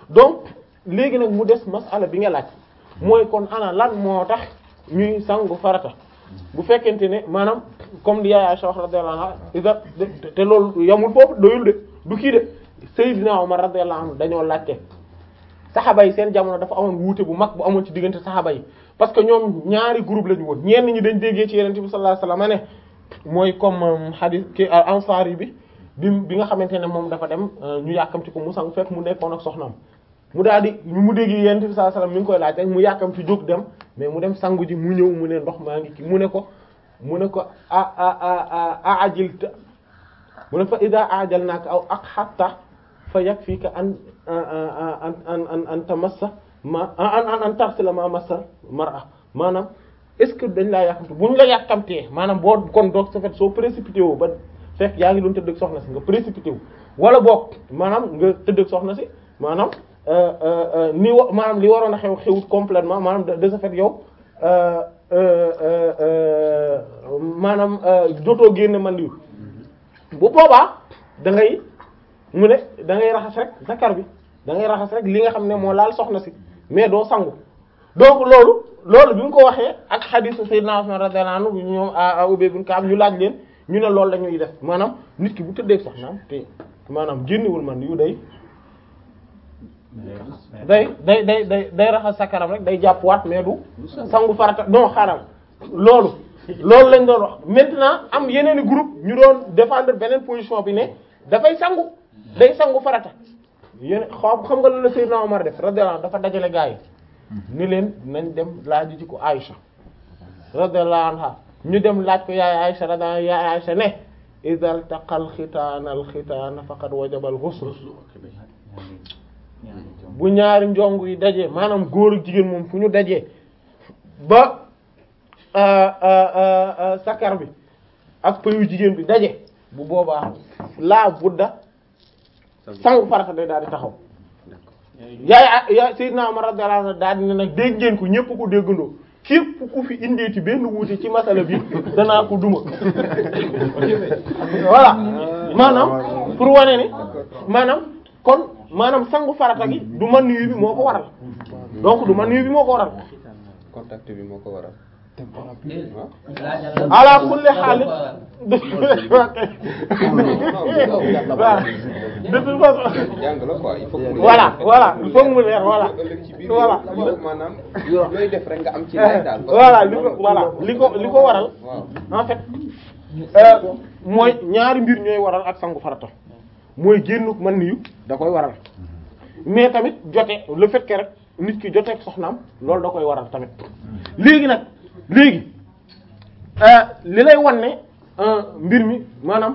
donc léegi nag mu des masala bi nga laaj mooy kon ana lan moo tax ñuy sangu farata bu fekkente ne maanaam comme li yaay Aisha radiyallahu anha ida te loolu yamul foofu doyul de du kii de Seydina Omar radiyallahu anhu dañoo laajte saxaba yi seen jamono dafa amoon wuute bu mag bu amoon ci diggante saxaba yi parce que ñoom ñaari groupe lañu woon ñenn ñi dañ déggee ci Yonent bi sallallahu alayhi wasallam ne mooy comme hadith ki Ansari bi bi bi nga xamante ne moom dafa dem ñu yàkkamti ko mu sang fekk mu nekkoon ak soxnaam mu daal di mu dégg Yonent bi sallallahu alayhi wasallam mi ngi koy laaj rek mu yàkkamti jóg dem mais mu dem sangu ji mu ñëw mu ne ndox maa ngi ki mu ne ko mu ne ko a a a ajilta mu ne fa ida ajalnaaka aw ak hatta fa yakfika an an an an an tamassa ma an an an tarsila ma massa mar'a maanaam est-ce que dañ laa yàkkamte bu ñu la yàkkamtee maanaam boo kon doog sa fait soo précipité wu ba fekk yaa ngi doon tëdd ak soxna si nga précipité wu wala boog maanaam nga tëdd ak soxna si maanaam ni wa maanaam li waroon a xew xewut complètement maanaam de ce fait yow maanaam jotoo génne man yu bu boobaa da ngay mu ne da ngay raxas rek zakar bi da ngay raxas rek li nga xam ne moo laal soxna si mais doo sangu donc loolu loolu bi mu ko waxee ak xadiisu Sayyidina Usman radiyallahu anhu ñoom Ubay ibn Ka'b ñu laaj leen ñu ne loolu la ñuy def maanaam nit ki bu tëddee soxnaam te maanaam génnewul man yu day day day day day day raxas sakaram rek day jàpp waat mais du sangu farata non xaaral loolu loolu lañ doon wax maintenant am yeneen i groupe ñu doon défendre beneen position bi ne dafay sangu day sangu farata yéen xam xam nga lan la Seydina Omar def radiyallahu anhu dafa dajale gaa yi ni leen nañ dem laaj ji ko Aïcha radiyallahu anha ñu dem laaj ko yaay Aïcha radiyallahu yaay Aïcha ne idha iltaqa al-khitana al-khitana faqad wajaba al-ghusl bu ñaari njong yi dajee maanaam góor ak jigéen moom fu ñu dajee ba sakar bi ak pëyu jigéen bi daje bu boobaa laa budda sangu farata day daal di taxaw yaay yaay Seydina Umar radiyallahu anhu daal di ne nag dégg ngeen ko ñépp ko déggandoo képp ku fi indeeti benn wuute ci masala bi danaa ko duma voilà maanaam pour wane ni maanaam kon maanaam sangu farata gi du man yu bi moo ko waral donc du man yu bi moo ko waral contact bi moo ko waral ala kulli xaalis de toute façon jàng la quoi il faut que mu voilà voilà il faut mu leer voilà ëllëg ci biir voilà yow maanaam looy def rek nga am ci lay daal voilà li ko voilà li ko li ko waral waaw en fait euh, mooy ñaari mbir ñooy waral ak sangu farata mooy génnu man niyu da koy waral mais tamit jote le fait que rek nit ki jote ak soxnaam loolu da koy waral tamit léegi nag léegi euh, li lay wan ne euh, mbir mi maanaam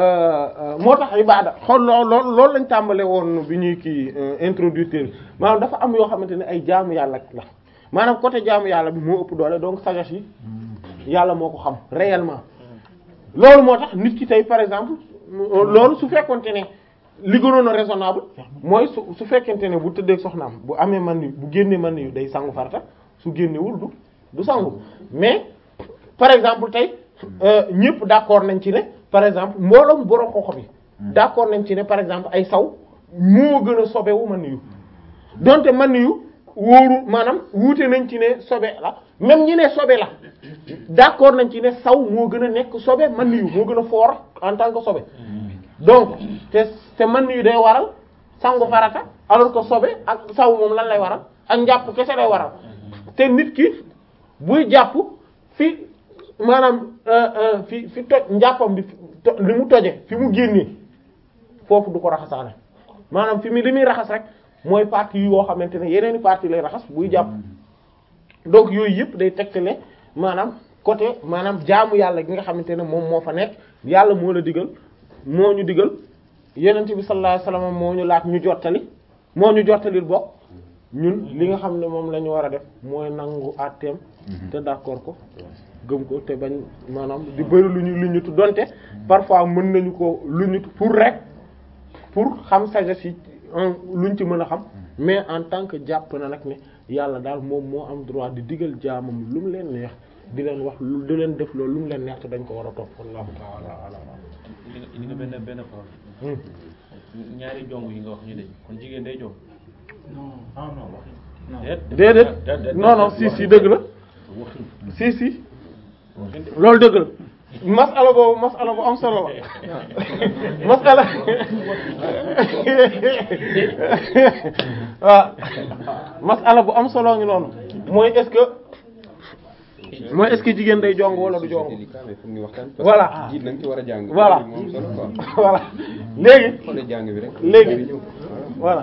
moo tax ibaada xool lool lool loolu lañ tàmbale woon bi ñuy kii introduire bi maanaam dafa am yoo xamante ne ay jaamu yàlla la maanaam côté jaamu yàlla bi moo ëpp doole donc sagesse yi yàlla moo ko xam réellement loolu moo tax nit ki tey par exemple loolu su fekkonte ne li gënoon a raisonnable mooy su su fekkente ne bu tëddee soxnaam bu amee man yu bu génnee man yu day sangu farata su génnewul du du sangu mais par exemple tey ñëpp d'accord nañ ci ne par exemple mbooloom borom xoxo bi d'accord nañ ci ne par exemple ay saw moo gën a sobewu man yu donte man yu wóoru maanaam wuute nañ ci ne sobe la même ñi ne sobe la d'accord nañ ci ne saw moo gën a nekk sobe man yu moo gën a fort en tant que sobe donc te te man yu day waral sangu farata alors que sobe ak saw moom lan lay waral ak njàpp kese lay waral te nit ki buy jàpp fi maanaam fi fi toj njàppam bi li mu toje fi mu génnee foofu du ko raxasaale maanaam fi mu li muy raxas rek mooy partie yoo xamante ne yeneeni partie lay raxas buy jàpp donc yooyu yëpp day tegtale maanaam côté maanaam jaamu yàlla gi nga xamante ne moom moo fa nekk yàlla moo la digal moo ñu digal yenent bi sallallahu alayhi wasallam moo ñu laat ñu jottali moo ñu jottalil bokk ñun li nga xam ne moom la ñu war a def mooy nangu àtteem te d'accord ko gëm ko te bañ maanaam di bëri lu ñu lu ñutu donte parfois mën nañu ko lu ñutu pour rek pour xam sagesse yi luñ ci mën a xam mais en tant que jàpp na nag ne yàlla daal moom moo am droit di digal jaamam lu mu leen neex di leen wax lu di leen def loolu lu mu leen neex te dañ ko war a topp wallahu ta'ala a'lam li nga li nga benn benn problème ñaari jong yi nga wax ñu dañ kon jigéen day jong déedéet non non si si dëgg la si si loolu dëgg la masala boobu masala bu am solo la masala waaw masala bu am solo ngi noonu mooy est-ce que mooy est-ce que jigéen day jong wala du c'est jong délicat mais foog ñu waxtaan Voilà. parce que jiit nañ ci war a jàng Voilà. moom solo quoi voilà léegi xoolee jàng bi rek léegi voilà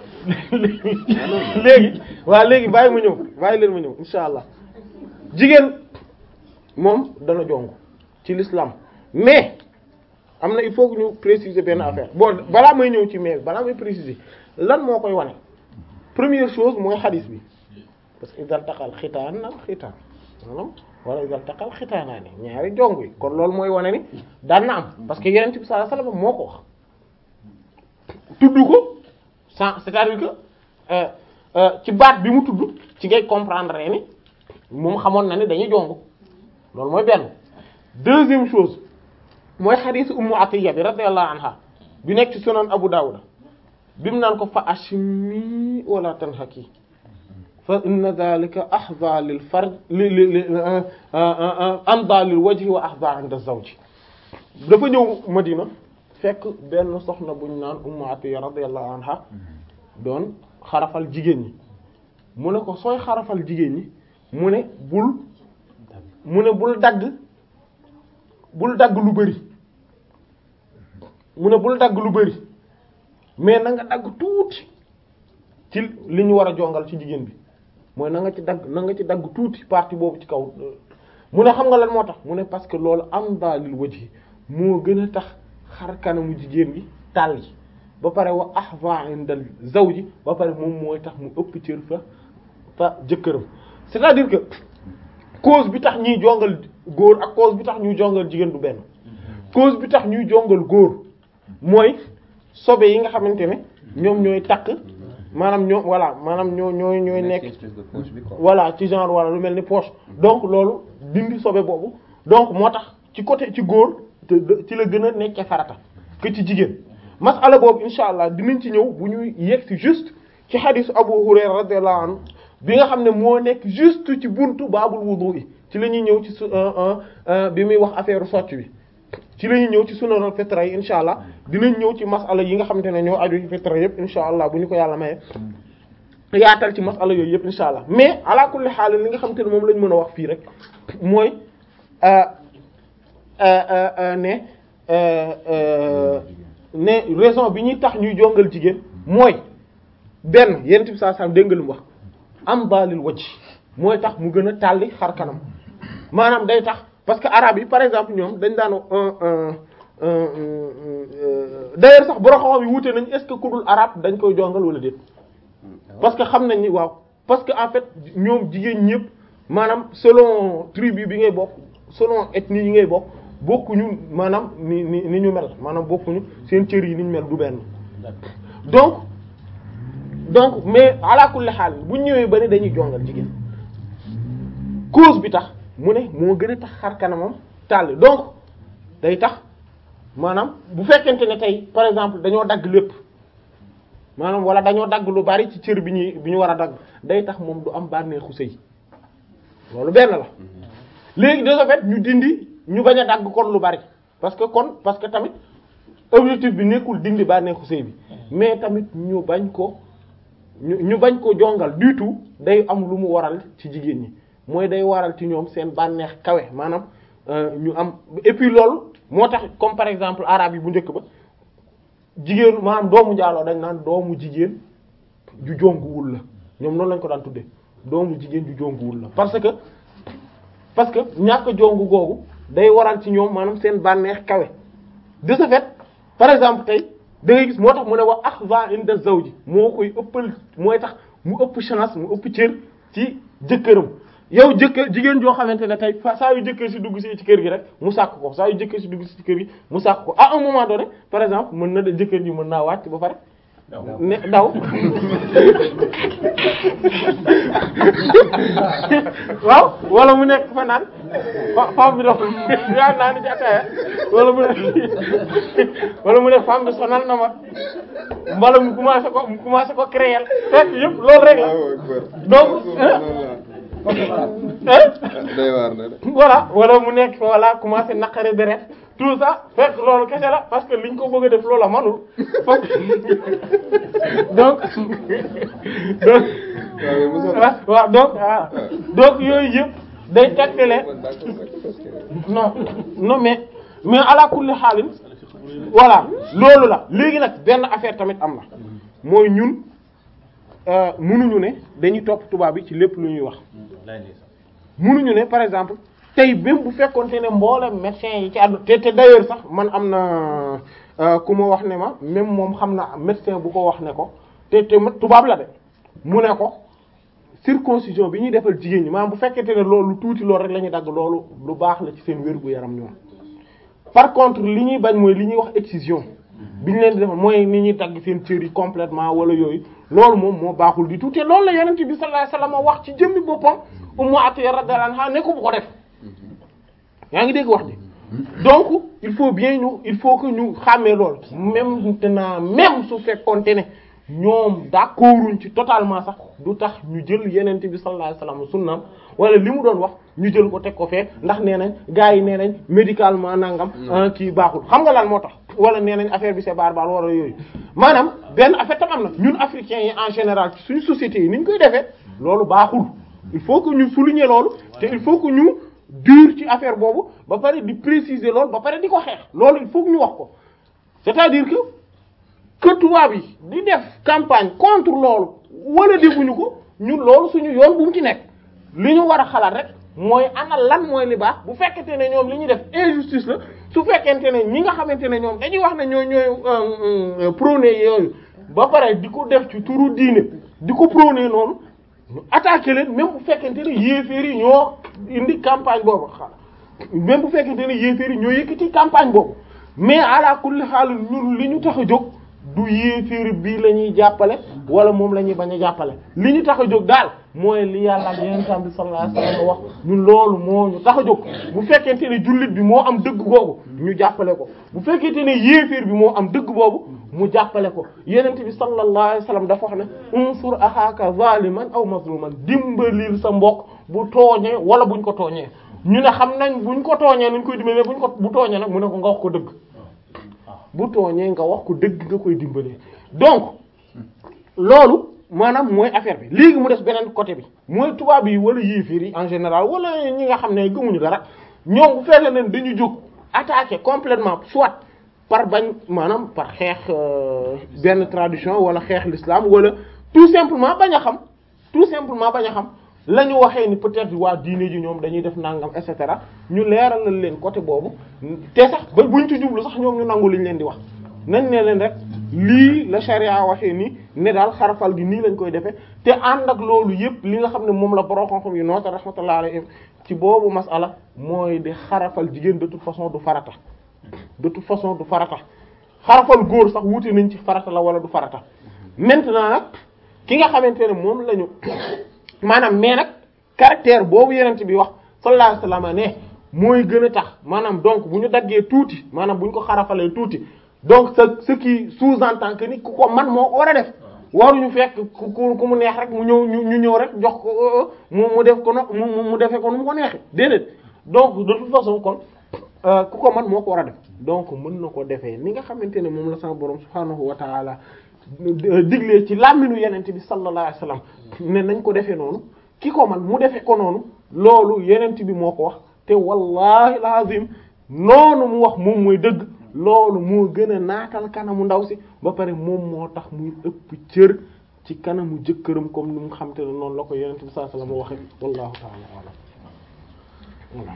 léegi waaw léegi bàyyi ma ñëw bàyyi leen ma ñëw insha allah jigéen moom dana jong ci l'islam mais am na il faut que ñu préciser benn affaire bon balaa may ñëw ci mais balaa may préciser lan moo koy wane première chose mooy xadis bi parce que idal taqal xitaan nag xitaan maanaam wala idal taqal xitaanaa ni ñaari jong yi kon loolu mooy wane ni daan na am parce que yeneen bi sallallahu alayhi wasallam moo ko wax tudd ko sans c'est-à-dire que euh, euh, ci baat bi mu tudd ci ngay comprendre ni moom xamoon na ni dañuy jong loolu mooy benn deuxième chose mooy xadiis ummu atiya bi radiyallahu anha bi nekk ci sunan abu dawud bi mu naan ko fa ashmi wala tanhaki fa inna dhalika ahda lil farj li li li amda lil wajhi wa ahda inda zawji dafa ñëw madina fekk benn soxna buñ naan ummu atiya radiyallahu anha doon xarafal jigéen ñi mu ne ko sooy xarafal jigéen ñi mu ne bul mu ne bul dagg bul dagg lu bari mu ne bul dagg lu bari mais na nga dagg tuuti ci li ñu war a jongal ci jigéen bi mooy na nga ci dagg na nga ci dagg tuuti partie boobu ci kaw mu ne xam nga lan moo tax mu ne parce que loolu am daalil wajhi moo gën a tax xar kanamu jigéen gi tàll yi ba pare wa ahva indal zawji ba pare moom mooy tax mu ëpp cër fa fa jëkkëram c'est-à-dire que cause bi tax ñuy jongal góor ak cause bi tax ñuy jongal jigéen du benn cause bi tax ñuy jongal góor mooy sobe yi nga xamante ne ñoom ñooy takk maanaam ñoo voilà maanaam ñoo ñooy ñooy nekk espèce de poche bi quoi voilà ci genre wala lu mel ni poche donc loolu dindi sobe boobu donc moo tax ci côté ci góor te de- ci la gën a nekkee farata que ci jigéen masala boobu insha allah dinañ ci ñëw bu ñuy yegg si juste ci xadisu Abu Hurayra radiyallahu anhu bi nga xam ne moo nekk juste ci buntu baabul wudu yi ci la ñuy ñëw ci su bi muy wax affaire socc bi ci la ñuy ñëw ci sunanal fitra yi insha allah dinañ ñëw ci masala yi nga xamante ne ñoo aju ci fitra yëpp insha allah bu ñu ko yàlla maye yaatal ci masala yooyu yëpp insha allah mais ala kulli xaal li nga xamante ne moom lañ mën a wax fii rek mooy euh, euh, euh, euh, ne euh, euh, ne raison bi ñuy tax ñuy jongal jigéen mooy benn yenn bi saa saa dégg nga lu mu wax am baalil wajh mooy tax mu gën a tàlli xar kanam maanaam day tax parce que arabe yi par exemple ñoom dañ daan un un un d'ailleurs sax borom xam-xam yi wuute nañ est-ce que ku dul arabe dañ koy jongal wala déet parce que xam nañ ni waaw parce que en fait ñoom jigéen ñëpp maanaam selon tribu bi ngay bokk selon ethnie yi ngay bokk bokkuñu maanaam ni ni ni ñu mel maanaam bokkuñu seen cër yi ni ñu mel du benn donc donc mais ala kulli xaal bu ñu ñëwee ba ne dañuy jongal jigéen cause bi tax mu ne moo gën a tax xar kanamam tàll donc day tax maanaam bu fekkente ne tey par exemple dañoo dagg lépp maanaam wala dañoo dagg lu bari ci cër bi ñuy bi ñu war a dagg day tax moom du am bànneexu sëy loolu benn la léegi de ce fait ñu dindi ñu bañ a dagg kon lu bari parce que kon parce que tamit objectif bi nekkul dindi bànneexu sëy bi mais tamit ñu bañ ko ñu ñu bañ ko jongal du tout day am lu mu waral ci jigéen ñi mooy day waral ci ñoom seen bànneex kawe maanaam euh, ñu am et puis loolu moo tax comme par exemple arabe yi bu njëkk ba jigéen maanaam doomu njaaloo dañ naan doomu jigéen ju jonguwul la ñoom noonu lañ ko daan tuddee doomu jigéen ju jonguwul la parce que parce que ñàkk jongu googu day waral ci ñoom maanaam seen bànneex kawe de ce fait par exemple tey da ngay gis moo tax mu ne wax ahva inda zawji moo koy ëppal mooy tax mu ëpp chance mu ëpp cër ci jëkkëram yow jëkkër jigéen joo xamante ne tey fa saa yu jëkkër si dugg si ci kër gi rek mu sàkk ko saa yu jëkkër si dugg si ci kër gi mu sàkk ko à un moment donné par exemple mën na de jëkkër ji mën naa wàcc ba pare ne daw waaw wala mu nekk fa naan fa femme bi dox yaa naan ci ataaya wala mu nekk wala mu nekk femme bi sonal na ma wala mu commencé ko mu commencé ko créer fekk yëpp loolu rek la donc day waar na de voilà wala mu nekk fa voilà commencé naqari deret tout ça fekk loolu kese la parce que liñ ko bëgg a def loolu la manul fokk donc donc waaw mais Moussa ah waaw donc ah donc yooyu yëpp day tegtale man d'accord parce que non non mais mais ala kulli xaalin voilà loolu la léegi nag benn affaire tamit am na mooy ñun euh, mënuñu ne dañuy topp tubaab bi ci lépp lu ñuy wax mënuñu ne par exemple tey même bu fekkoonte ne mboolem médecin yi ci àdduna te te d'ailleurs sax man am na euh, ku ma wax ne ma même moom xam na médecin bu ko wax ne ko te te ma- tubaab la de mu ne ko circoncision bi ñuy defal jigéen ñi maanaam bu fekkente ne loolu tuuti loolu rek la ñuy dagg loolu lu baax la ci seen wér gu yaram ñoom par contre li ñuy bañ mooy li ñuy wax excision bi ñu leen di defal mooy ni ñuy dagg seen cër yi complètement wala yooyu loolu moom moo baaxul di tuuti loolu la yonent bi sallallahu alayhi wasallam wax ci jëmmi boppam Ummu Atiyya radiyallahu anha ne ko bu ko def yaa ngi dégg wax ji donc il faut bien ñu il faut que ñu xàmmee loolu même maintenant même su fekkoonte ne ñoom d'accorduñ ci totalement sax du tax ñu jël yenente bi sallallahu alayhi wasallam sunnaam wala li mu doon wax ñu jël ko teg ko fee ndax nee nañ gars yi nee nañ médicalement nangam ah, kii baaxul xam nga lan moo tax wala nee nañ affaire bi c'est barbare wala yooyu maanaam benn affaire tam am na ñun africains yi en général ci suñu sociétés yi ni ñu koy defee loolu baaxul il faut que ñu souligner loolu te il faut que ñu dur ci affaire boobu ba pare di préciser loolu ba pare di ko xeex loolu il faut que ñu wax ko c'est-à-dire que que tubaab yi di def campagne contre loolu wala defuñu ko ñun loolu suñu yoon bu mu ci nekk li ñu war a xalaat rek mooy ana lan mooy li baax bu fekkente ne ñoom li ñuy def injustice la su fekkente ne ñi nga xamante ne ñoom dañuy wax ne ñooy ñooy prôné yooyu ba pare di ko def ci turu diine di ko prôné noonu ñu attaqué leen même bu fekkente ne yéeféer yi ñoo indi campagne boobu xa même bu fekkente ne yéeféer yi ñoo yëkkati campagne boobu mais ala kulli xaal ñun li ñu tax a jóg du yéeféer bii la ñuy jàppale wala moom la ñuy bañ a jàppale li ñu tax a jóg daal mooy li yàlla ak yenentam bi sallallahu alayhi wasallam wax ñun loolu moo ñu tax a jóg bu fekkente ne jullit bi moo am dëgg googu ñu jàppale ko bu fekkente ne yéeféer bi moo am dëgg boobu mu jàppale ko yenente bi sallallahu alayhi wasallam dafa wax ne unsur axaaka zaliman aw mazluman dimbalil sa mbokk bu tooñee wala buñ ko tooñee ñu ne xam nañ buñ ko tooñee nuñ koy dimbalee buñ ko bu tooñee nag mu ne ko nga wax ko dëgg bu tooñee nga wax ko dëgg nga koy dimbalee donc loolu maanaam mooy affaire bi léegi mu des beneen côté bi mooy tubaab yi wala yéefir yi en général wala ñi nga xam ne gëmuñu dara ñoom bu fekkee ne dañu jóg attaquer complètement soit par bañ maanaam par xeex euh, benn tradition wala xeex l'islam wala tout simplement bañ a xam tout simplement bañ a xam la ñu waxee ni peut-être waa diine ji ñoom dañuy def nangam et cetera ñu leeralal leen côté boobu te sax ba buñ ci jublu sax ñoom ñu nangu liñ leen di wax nañ ne leen rek lii la charia waxee nii ne daal xarafal gi nii lañ koy defee te ànd ak loolu yépp li nga xam ne moom la borom xam-xam yi noota rahmatullah alayhim ci boobu masala mooy di xarafal jigéen de toute façon du farata de toute façon du farata xarafal góor sax wuute nañ ci farata la wala du farata maintenant nag ki nga xamante ne moom la ñu maanaam mais nag caractère boobu yenent bi wax sallallahu alayhi wasallam ne mooy gën a tax maanaam donc bu ñu daggee tuuti maanaam bu ñu ko xarafalee tuuti donc ce ce qui sous-entend que ni ku ko man moo ko war a def waruñu fekk ku ku ku mu neex rek mu ñëw ñu ñu ñëw rek jox ko mu mu def ko no mu mu defee ko nu mu ko neexee déedéet donc de toute façon kon ku ko man moo ko war a def donc mën na ko defee ni nga xamante ne moom la sama borom subhaanahu wa ta'ala diglee ci làmminu yenente bi sallallahu alayhi wasallam ne nañ ko defee noonu ki ko man mu defee ko noonu loolu yenente bi moo ko wax te wallahi alazim noonu mu wax moom mooy dëgg loolu moo gën a naatal kanamu ndaw si ba pare moom moo tax muy ëpp cër ci kanamu jëkkëram comme ni mu xam te ne noonu la ko yenente bi sallallahu alayhi wasallam waxe wallahu ta'ala alam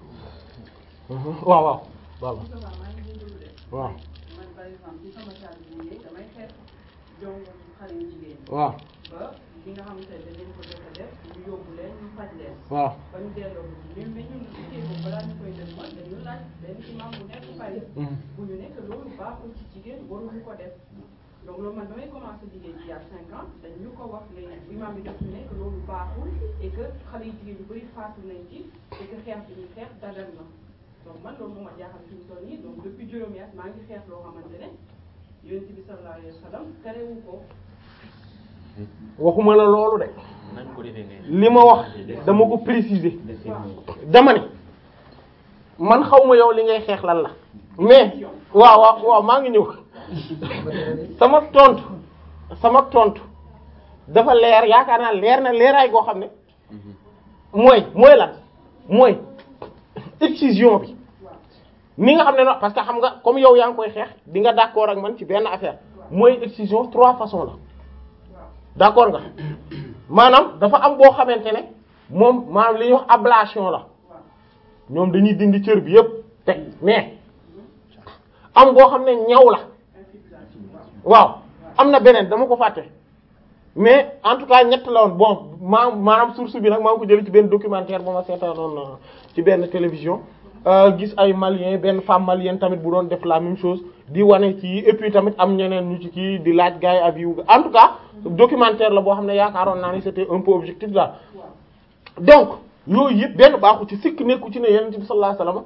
waaw waaw waaw waaw man par exemple ci sama salle bi liggéey damay xeex jongo xale yu jigéen ñi waaw ba li nga xamante ne dañ ko jot a def ñu yóbbu leen ñu faj leen waaw ba ñu delloo ko ci ñun mais ñun liggéey boobu balaa ñu koy def man dañu laaj benn imam bu nekk Paris bu ñu nekk loolu baaxul ci jigéen waruñu ko def donc loolu man damay commencé liggéey ci y'a cinq ans dañ ñu ko wax léegi imam bi def ne que loolu baaxul et que xale yu jigéen yu bëri faatu nañ ci et que xeex bi ñu xeex dagan na donc man loolu moo ma jaaxal fi mu toll nii donc depuis juróomi at maa ngi xeex loo xamante ne yonent bi sallallahu alayhi wa sallam terewu ko waxuma la loolu de nañ ko defee ne li ma wax dama ko préciser waaw dama ne man xaw ma yow li ngay xeex lan la mais waaw waaw waaw maa ngi ñëw sama tontu sama tontu dafa leer yaakaar naa leer na leeraay goo xam ne mooy mooy lan mooy excision bi ni nga xam ne non parce que xam nga comme yow yaa ngi koy xeex di nga d'accord ak man ci benn affaire mooy excision trois façons la d'accord nga maanaam dafa am boo xamante ne moom maanaam li ñuy wax ablation la ñoom dañuy dindi cër bi yépp teg mais am boo xam ne ñaw la waaw am na beneen dama ko fàtte mais en tout cas ñett la woon bon maa maanaam source bi nag maa ngi ko jëlee ci benn documentaire ba ma seetaanoon ci benn télévision gis ay malien benn femme malienne tamit bu doon def la même chose di wane ci et puis tamit am ñeneen ñu ci kii di laaj gars yi avis yu en tout cas documentaire la boo xam ne yaakaaroon naa ni c'était un peu objectif daal donc yooyu yëpp benn baaxu ci sikk nekku ci ne yonent bi sallallahu alayhi wasallam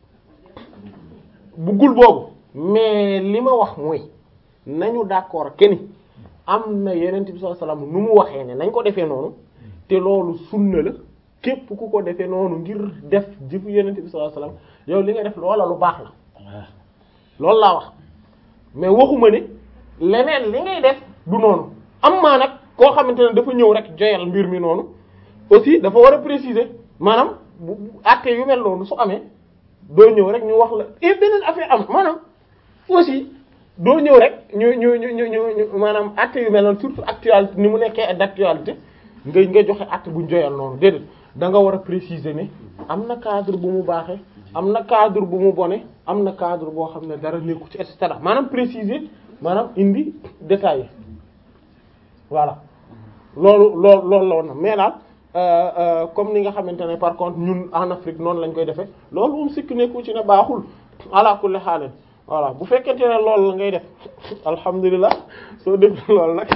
buggul boobu mais li ma wax mooy nañu d'accord que ni am na yonent bi sallallahu alayhi wasallam nu mu waxee ne nañ ko defee noonu te loolu sunna la képp ku ko defee noonu ngir def jëfu yonent bi sallallahu alayhi wasallam yow li nga def loola lu baax la loolu laa wax mais waxuma ne leneen li ngay def du noonu am maa nag koo xamante ne dafa ñëw rek joyal mbir mi noonu aussi dafa war a préciser maanaam bu bu acte yu mel noonu su amee doo ñëw rek ñu wax la et beneen affaire am maanaam aussi doo ñëw rek ñu ñu ñu ñu ñu ñu maanaam acte yu mel noonu surtout actualité ni mu nekkee d'actualité nga nga joxe acte bu ñu joyal noonu déedéet da nga war a préciser ne am na cadre bu mu baaxee am na cadre bu mu bone am na cadre boo xam ne dara nekku ci et cetera maanaam préciser maanaam indi détaillé voilà loolu loolu loolu la woon na mais daal euh, euh, comme ni nga xamante ne par contre ñun en Afrique noonu lañ koy defee loolu moom sikk nekku ci ne baaxul ala kulli xaaleen voilà bu fekkente ne loolu la ngay def alhamdulilah soo def loolu nag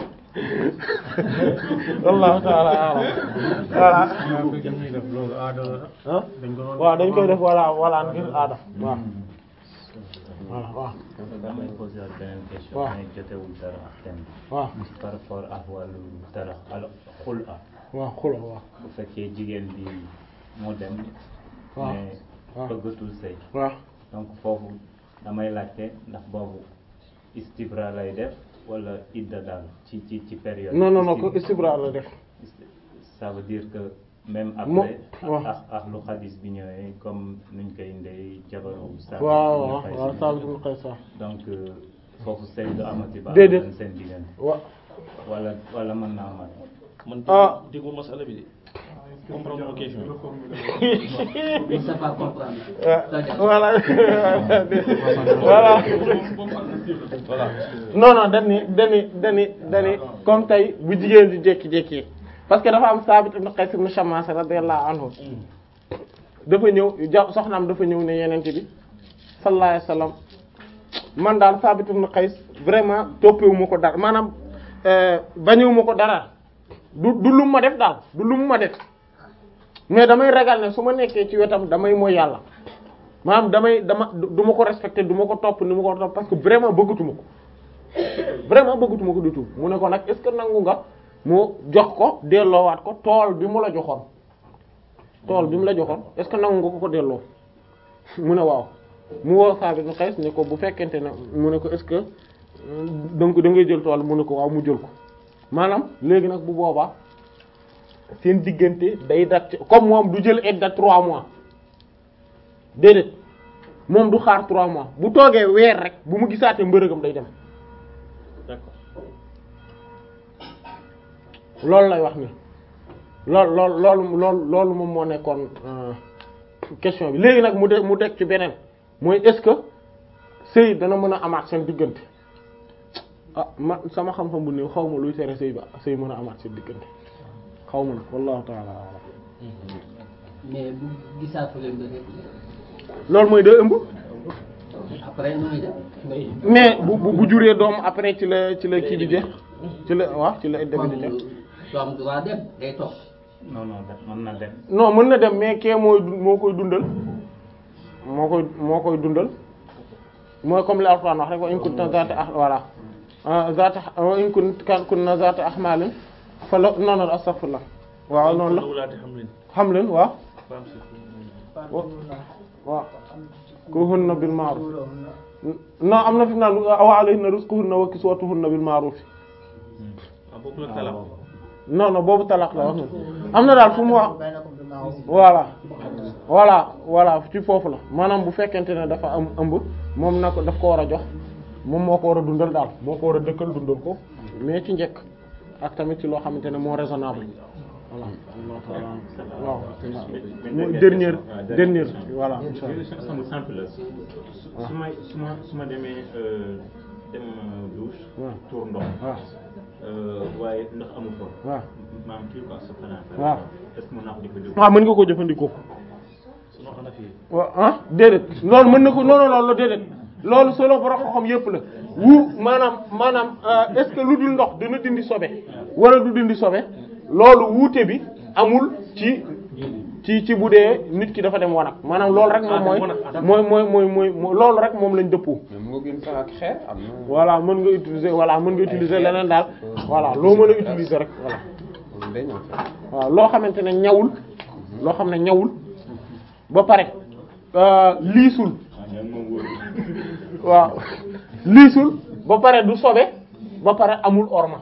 wallahu ta'ala a'lam voilà dañuy def loolu aada la ah dañ ko doon waaw dañ koy def voilà voilà ngir aada waaw voilà waaw damay poser ak beneen question waaw. mais jotewul dara ak thème bi waaw par rapport ak wàllu dara alors xul a waaw xula waaw bu fekkee jigéen bi moo dem waaw mais waaw. bëggatul sëy waaw donc foofu damay laajte ndax boobu istibra lay def wala idda daal ci ci ci période non non non ko Istib- istibra la def ça veut dire que même Mo- après waaw. ak ak lu xadis bi ñëwee comme nuñ koy indee jabaru Saabit waaw ibn waaw Qays waaw Saabit ibn Qays waaw donc euh, foofu sëy du amati ba Déedéet. am seen diggante wa wala wala mën naa amat man Ah. déggu masala bi de comprendre ma question Il sait pas comprendre. voilà voilà voilà non non dani dani dani dani comme tey bu jigéen di jékki-jékki parce que dafa am Saabit ibn Qays ibn Shammas radiyallahu anhu dafa ñëw ja soxnaam dafa ñëw ne yenente bi sallallahu alayhi wasallam man daal Saabit ibn Qays vraiment toppewu ma ko dara maanaam euh, bañewu ma ko dara du du lu ma def daal du lu ma def mais damay ragal ne su ma nekkee ci wetam damay mooy yàlla maanaam damay dama du ma ko respecté du ma ko topp ni ma ko topp parce que vraiment bëggatuma ko vraiment bëggatuma ko du tout mu ne ko nag est-ce que nangu nga mu jox ko delloowaat ko tool bi mu la joxoon tool bi mu la joxoon est-ce que nangu nga ko ko delloo mu ne waaw mu woo Saabit ibn Qays ne ko bu fekkente ne mu ne ko est-ce que euh, donc da ngay jël tool mu ne ko waaw mu jël ko maanaam léegi nag bu boobaa seen diggante day dat comme moom du jël aide de trois mois déedéet moom du xaar trois mois bu toogee weer rek bu mu gisaatee mbërëgam day dem d'accord loolu lay wax ni lool lool loolu loolu loolu moom moo nekkoon euh, question bi léegi nag mu de mu teg ci beneen mooy est-ce que sëy dana mën a amaat seen diggante ah man sama xam-xam bu néew xaw ma luy tere sëy ba sëy mën a amaat seen diggante xaw ma nag wallahu ta'ala a'lam mais bu gisaatu leen ba rek loolu mooy day ëmb après nu muy def mais bu bu bu juree doom après ci la ci la kii bi jeex ci la waaw ci la idda bi di jeex du am droit dem day toog non non def mën na dem non mën na dem mais kee mooy dun- moo koy dundal moo koy moo koy dundal mooy comme li Alxuraan wax rek wa in kunna zaata ah voilà ah zaata wa in kun- kunna zaata ahmalin fa la non non astaghfirullah waaw noonu la wulaati xam leen xam leen waaw femme si waaw kuhunna bil ma'ruf non am na fi mu naan wa alayhinna rizquhunna wa kiswatuhunna bil ma'ruf ah boobu la talaq non non boobu talaq la wax am na daal fu mu wax voilà voilà voilà ci foofu la maanaam bu fekkente ne dafa am ëmb moom na ko daf ko war a jox moom moo ko war a dundal daal moo ko war a dëkkal dundal ko mais ci njëkk ak tamit ci loo xamante ne moo raisonnable voilà waaw mooy dernière dernière voilà insha Allah sama simple la su su may su ma su ma demee euh, dem euh, douche waaw tour ndox waaw euh, waaye ndox amu fa waaw maam kii quoi sa fanaan waaw est-ce que mën naa ko jëfandikoo waaw mën nga ko jëfandikoo sunu Hanafi waaw ah déedéet loolu mën na ko non non loolu déedéet loolu solo borom xam yépp la wu maanaam maanaam euh, est-ce que lu dul ndox dina dindi sobe wala du dindi sobe loolu wuute bi amul ci ci ci bu dee nit ki dafa dem wanag maanaam loolu rek moom mooy mooy mooy mooy mooy mooy loolu rek moom lañ dëppoo mais mu ngi gën sax ak xeer am na. voilà mën nga utiliser voilà mën nga utiliser leneen daal voilà loo mën a utiliser rek voilà moom day ñëw sax. waaw loo xamante ne ñawul loo xam ne ñawul ba pare euh, liisul ah ñoom moom wóor waaw liisul ba pare du sobe ba pare amul orma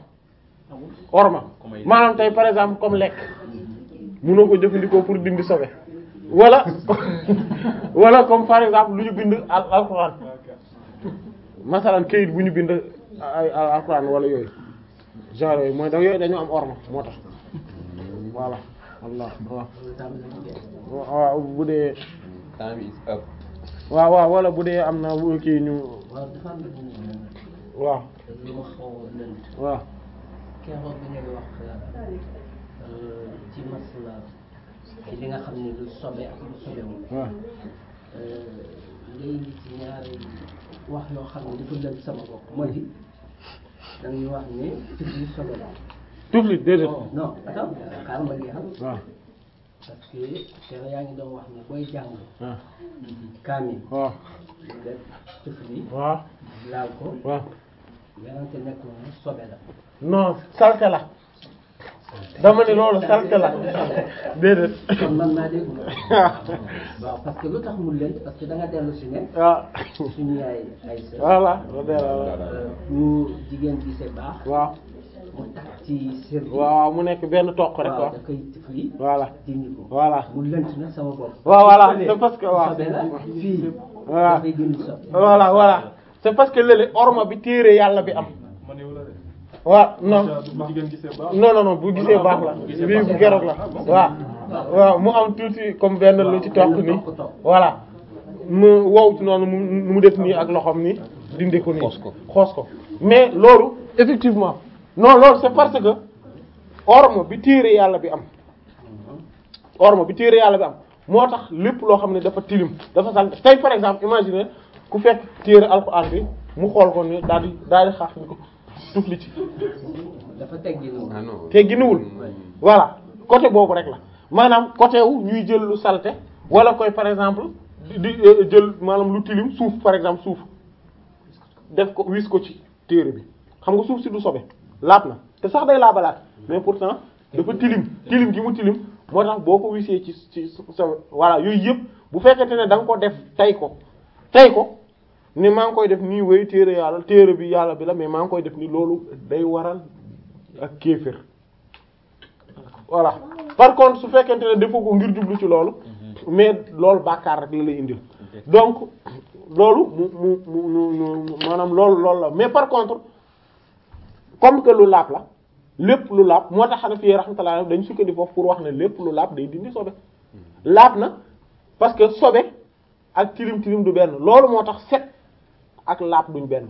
orma maanaam tey par exemple comme lekk mënoo ko jëfandikoo pour dindi sobe wala wala comme par exemple lu ñu bind al alxuraan masalan kayit bu ñu bind ay al alxuraan wala yooyu genre yooyu mooy da yooyu dañu am orma moo tax voilà wallah waaw waaw bu dee temps bi is up. waaw waaw wala bu dee am na bu kii ñu waaw dafa am waaw lu ma xaw a lënt waaw keroog bi ngay wax euh, ci masla ci li nga xam ne lu sobe ak lu sobewul waaw ngay indi ci ñaari wax yoo xam ne dafa lënt sama bopp mooy di dañuy wax ne tufli sobe la tuflit déedéet non non attends xaaral ma jeexal waaw parce que keroog yaa ngi doon wax ne booy jàng waaw kaamil waaw nga tufli waaw laal ko waaw yarante nekk na sobe la non salte la dama ne loolu salte la déedéet kon man maa dégg waaw parce que lu tax mu lënt parce que da nga dellu si ne waaw suñu yaay ay sër voilà voilà bu jigéen gisee baax waaw mu takk ci sër bi waaw mu nekk benn toq rek waaw quoi da koy tifli voilà dindi ko voilà mu lënt na sama bopp waaw voilà c'est parce que waaw sobe la fii voilà dafay gën sobe voilà voilà c'est parce que léeg orma bi téere yàlla bi am man yow la de. waaw non bu jigéen gisee baax. non non non bu gisee baax la bii bu geroog la waaw waaw mu am tuuti comme benn lu ci toq nii voilà mu wow ci noonu mu mu def nii ak loxoom ni dindi ko nii Xoos ko. xoos ko mais loolu effectivement non loolu c'est parce que orme bi téere yàlla bi am orme bi téere yàlla bi am moo tax lépp loo xam ne dafa tilim dafa sant tey par exemple imagine ku fekk téere alxuraan bi mu xool ko ni daal di daal di xaax ni ko tufli ci dafa teggi noonu ah non. te giniwul voilà côté boobu rek la maanaam côté wu ñuy jël lu salte wala koy par exemple di di euh, jël maanaam lu tilim suuf par exemple suuf def ko wis ko ci téere bi xam nga suuf si du sobe laab na te sax day laabalaat mais pourtant dafa tilim tilim gi mu tilim moo tax boo ko wisee ci ci sa voilà yooyu yëpp bu fekkente ne da nga ko def tay ko tay ko ne maa ngi koy def nii wéy téere yàlla téere bi yàlla bi la mais maa ngi koy def nii loolu day waral ak kéefër voilà par contre su fekkente ne defoo ko ngir jublu ci loolu mais loolu bàkkaar rek la lay indil donc loolu mu mu mu mu mu maanaam loolu loolu la mais par contre comme que lu laab la lépp lu laab moo tax xanaa fii rahmatullah dañ sukkandiku foofu pour wax ne lépp lu laab day dindi sobe laab na parce que sobe ak tilim tilim du benn loolu moo tax set ak laab duñ benn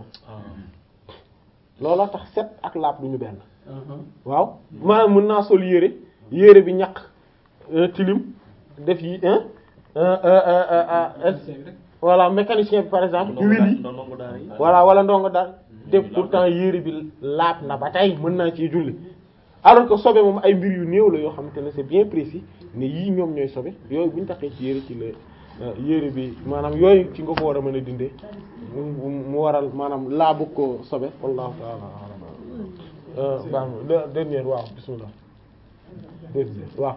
looloo tax set ak laab duñu benn waaw maanaam mën naa sol yére yére bi ñaq euh, tilim def yi hein euh, euh, euh, euh, voilà mécanicien bi par exemple ci ndongo wil yi daa- ndongo daara yi. voilà wala ndongo daal te pourtant yére bi laab na ba tey mën naa ciy julli alors que sobe moom ay mbir yu néew la yoo xamante ne c'est bien précis ne yii ñoom ñooy sobe yooyu bu ñu taxee ci yére ci la euh, yére bi maanaam yooyu ci nga ko war a mën a dindee mu mu- mu waral maanaam laabu ko sobe wallahu ta'ala a'lam baax na de- dernier waaw bismillah dernier waaw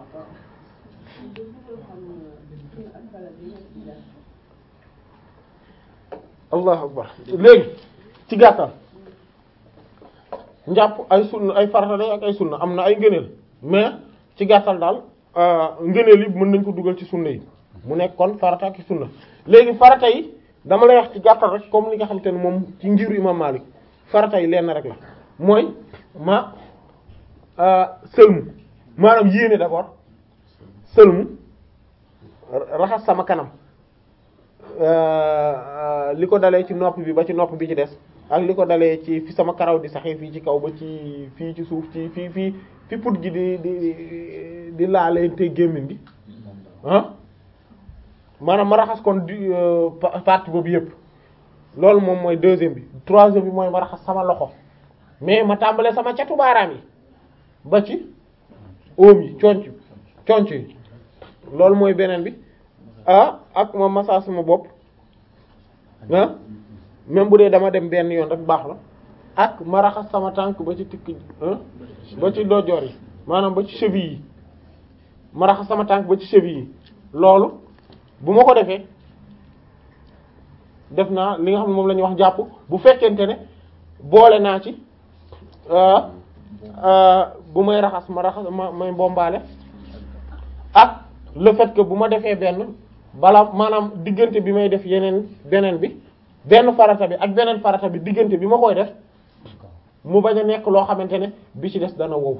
allahu akbar léegi ci gàttal njàpp ay sunna ay farata lay ak ay sunna am na ay ngëneel mais ci gàttal daal euh, ngëneel yi mën nañ ko dugal ci sunna yi mu nekk kon farata ak sunna léegi farata yi dama lay wax ci gàttal rek comme li nga xamante ne moom ci ngiru imam Malik farata yi lenn rek la mooy ma euh, sëlmu maanaam yéene d'abord sëlmu raxas sama kanam euh, li ko dalee ci nopp bi ba ci nopp bi ci des ak li ko dalee ci fi sama karaw di saxee fii ci kaw ba ci fii ci suuf ci fii fii fi put gi di di di laaleente gémmiñ gi ah maanaam ma raxas kon di euh, pa- partie boobu yëpp loolu moom mooy deuxième bi troisième bi mooy ma raxas sama loxo mais ma tàmbalee sama catu baaraam yi ba ci oom yi conc conc yi loolu mooy beneen bi ah ak ma massage sama bopp ah même bu dee dama dem benn yoon rek baax la ak ma raxas sama tànk ba ci tikk ah ba ci dojoor yi maanaam ba ci cheville yi ma raxas sama tànk ba ci cheville yi loolu bu ma ko defee def naa li nga xam ne moom la ñuy wax jàpp bu fekkente ne boole naa ci euh, euh, bu may raxas ma raxas ma may bombaale ak le fait que bu ma defee benn bala maanaam diggante bi may def yeneen beneen bi benn farata bi ak beneen farata bi diggante bi ma koy def mu bañ a nekk loo xamante ne bi ci des dana wow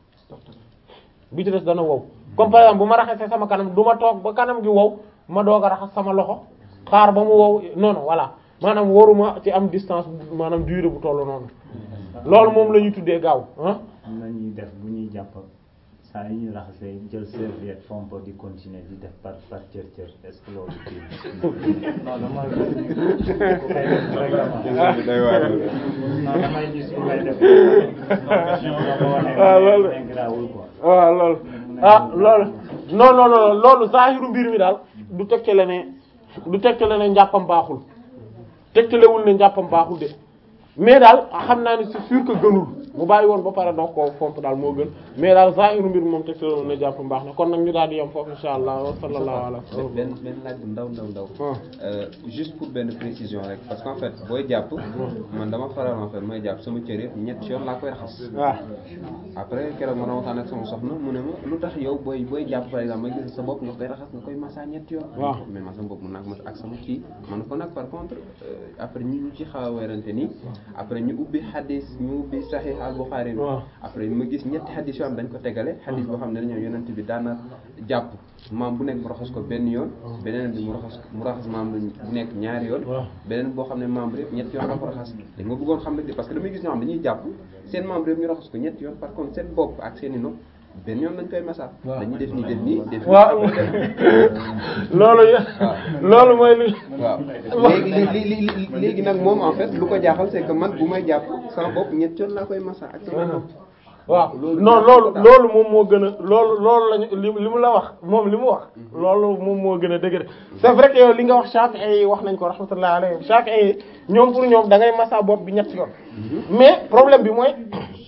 bi ci des dana wow comme par exemple bu ma raxasee sama kanam du ma toog ba kanam gi wow ma doog a raxas sama loxo xaar ba mu wow non non voilà maanaam waruma ci am distance bu- maanaam durée bu tollu noonu loolu moom la ñuy tuddee gaaw ah am na ñuy def bu ñuy jàpp saa yi ñuy raxasee jël serviette fomp di continuer di def par par cër cër est-ce que loolu kii non dama ku koy def vraiment day waar non damay gis ku koy def non question la ko waxee Ah, loolu. mais grawul quoi waaw loolu ah loolu non non non loolu zaahiru mbir mi daal du tegtale ne du tegtale ne njàppam baaxul tegtalewul ne njàppam baaxul de mais daal xam naa ne c'est sûr que gënul mu bàyyi woon ba pare doog koo fomp daal moo gën mais daal zaahiru mbir mi moom tegtalewul ne njàppam baax na kon nag ñu daal di yem foofu insha allah wa sallallahu ala benn benn laaj bu ndaw ndaw ndaw. Ah. Euh, juste pour benn précision rek parce qu'en fait booy jàpp. man dama faral en fait mooy jàpp sama cër yëpp ñett yoon laa koy raxas. waaw après keroog ma doon waxtaan ak sama soxna mu ne ma lu tax yow booy booy jàpp par exemple ma gis sa bopp nga koy raxas nga koy massa ñett yoon. waaw. mais man sama bopp mun naa ko massa ak sama kii man ko nag par contre euh, après ñu ñu ci xaw a weerante nii après ñu ubbi xadis ñu ubbi Sahih al-Bukhari bi. waaw. après ma gis ñetti xadis yoo xam dañ ko tegale xadis boo xam ne dañoo yonent bi daana jàpp maam bu nekk mu raxas ko benn yoon beneen bi mu raxas mu raxas maam bu nekk ñaari yoon waaw. beneen boo xam ne membre yëpp ñetti yoon la ko raxas léegi ma bëggoon xam ne parce que damay gis ñoo xam dañuy jàpp seen membre yëpp ñu raxas ko ñetti yoon par contre seen bopp ak seen i nopp benn yoon lañ koy massa waaw. dañuy def nii def nii def nii waaw après def loolu yë loolu mooy li waaw léegi li li li léegi nag moom en fait lu ko jaaxal c'est que man bu may jàpp sama bopp ñetti yoon laa koy massa ak sama nopp waaw non loolu loolu moom moo gën a loolu loolu lañu li li mu la wax moom li mu wax loolu moom moo gën a dëgër c'est vrai que yow li nga wax Shafi'i yi wax nañ ko rahmatullah alayhi Shafi'i yi ñoom pour ñoom da ngay massa bopp bi ñetti yoon mais problème bi mooy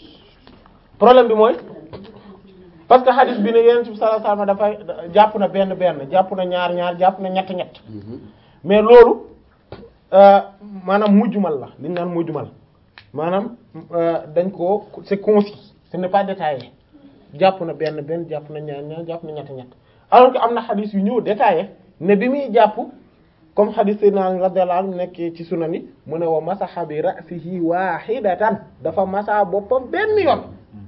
problème bi mooy parce que hadith bi ne Yonent bi sallallahu alayhi wasallam dafay jàpp na benn benn jàpp na ñaar ñaar jàpp na ñett ñett mais loolu euh, maanaam mujjumal la li ñu naan mujjumal maanaam euh, dañ ko c'est concis ce n'est pas détaillé jàpp na benn benn jàpp na ñaar ñaar jàpp na ñett ñett alors que am na xadis yu ñëw détaillé ne bi muy jàpp comme xadis Seydina Ali radiyallahu anhu nekk ci sunan yi mu ne wa masaha bi ra'sihi wahidatan dafa masa boppam benn yoon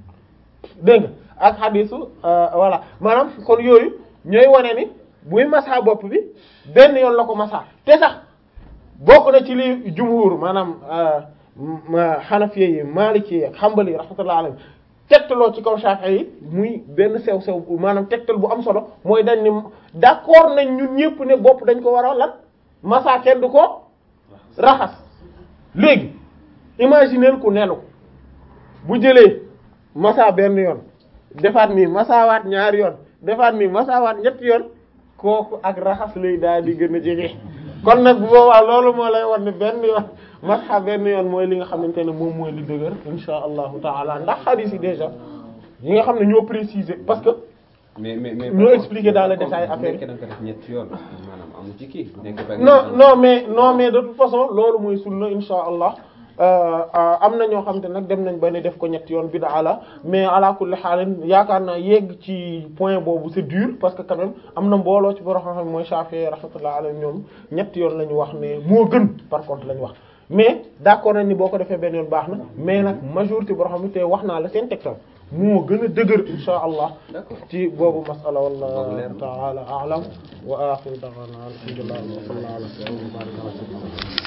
dégg nga ak xadisu euh, voilà maanaam kon yooyu ñooy wane ni buy masa bopp bi benn yoon la ko masa te sax bokk na ci li jumhur maanaam xanafiye yi maliki yi ak xambali yi rahmatullah alayhi tegtaloo ci kaw Shafi'i yi muy benn sew sew maanaam tegtal bu am solo mooy dañ ni d'accord nañ ñun ñëpp ne bopp dañ ko war a lan masa kenn du ko raxas léegi imaginer ku nenu bu jëlee masa benn yoon defaat nii masawaat ñaari yoon defaat nii masawaat ñetti yoon kooku ak raxas lay daal di gën a jege kon nag bu boobaa loolu moo lay wan ne benn yoon masxa benn yoon mooy li nga xamante ne moom mooy li dëgër insha allahu taala ndax hadith yi déjà yi nga xam ne ñoo préciser parce que mais mais mais ñoo expliquer dans le détail bu affaire nekkee da nga ko def ñetti yoon maanaam amu ci kii bu nekkee par non exemple- non mais non mais de toute façon loolu mooy sunna insha allah am na ñoo xam te nag dem nañ ba ne def ko ñetti yoon bid'a la mais ala kulli xaalin yaakaar naa yegg ci point boobu c'est dur parce que quand même am na mbooloo ci borom xam-xam mooy Shafi'i rahmatullah alayhi ñoom ñetti yoon la ñu wax ne moo gën par contre la ñu wax mais d'accord nañ ni boo ko defee benn yoon baax na mais nag majorité borom xam te wax naa la seen tegtal moo gën a dëgër insha allah D'accord. ci boobu masala Boobu leer wallahu na. ta'ala a'lam wa akhiru da'wana alhamdulillah wa sallallahu ala sayyidina wa baraka wa sallam